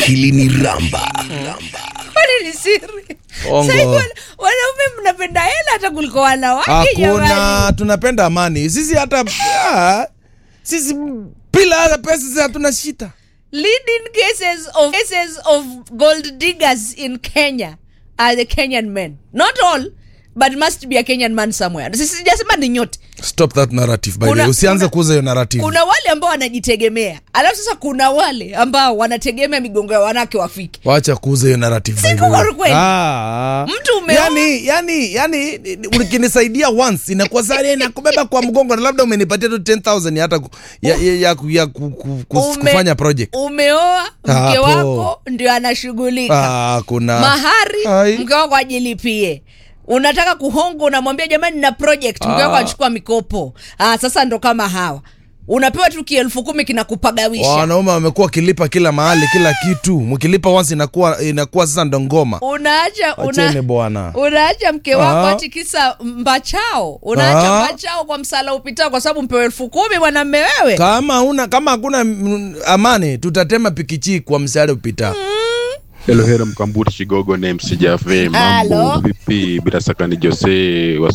Akili ni ramba. Kwani ni siri? Ongo. Sasa hivi wana- wanaume mnapenda hela hata kuliko wanawake jamani. Hakuna, tunapenda amani sisi. Hata ah, sisi bila hata pesa sisi hatuna shida. Leading cases of cases of gold diggers in Kenya are the Kenyan men. Not all, but must be a Kenyan man somewhere. Sisi sijasema ni nyote. Stop that narrative by the Kuna- way. Usianze kuna- kuuza hiyo narrative. Kuna wale ambao wanajitegemea, alafu sasa kuna wale ambao wanategemea migongo ya wanawake wafike. Wacha kuuza hiyo narrative by the Siku way. kweli. Ah, ah. Mtu umeoa- yani, yani, yani ukinisaidia once inakuwa sare inakubeba kwa mgongo na labda umenipatia tu 10000 hata ku- ya, ya, ya, ku- ya ku, ku, ku, Ume- kufanya project. Umeoa mke Hapo. wako ndio anashughulika. Ah, kuna mahari Ai. mke wako ajilipie unataka kuhonga unamwambia jamani na project mke wako Ah. achukua mikopo ah, sasa ndo kama hawa unapewa tu kielfu kumi kinakupagawisha wanaume wamekuwa wakilipa kila mahali kila kitu, mkilipa once inakuwa inakuwa sasa ndo ngoma. unaacha Wacheni una, bwana. unaacha mke wako Ah. ati kisa mbachao unaacha Ah. mbachao kwa msala upitao kwa sababu mpewa elfu kumi mwanamme wewe Kama una kama hakuna mm, amani, tutatema pikichi kwa msaada upita. Hello, hello, Mkambuti Chigogo na MC Jaffe. Halo. Mambo vipi? Bila shaka ni Jose wa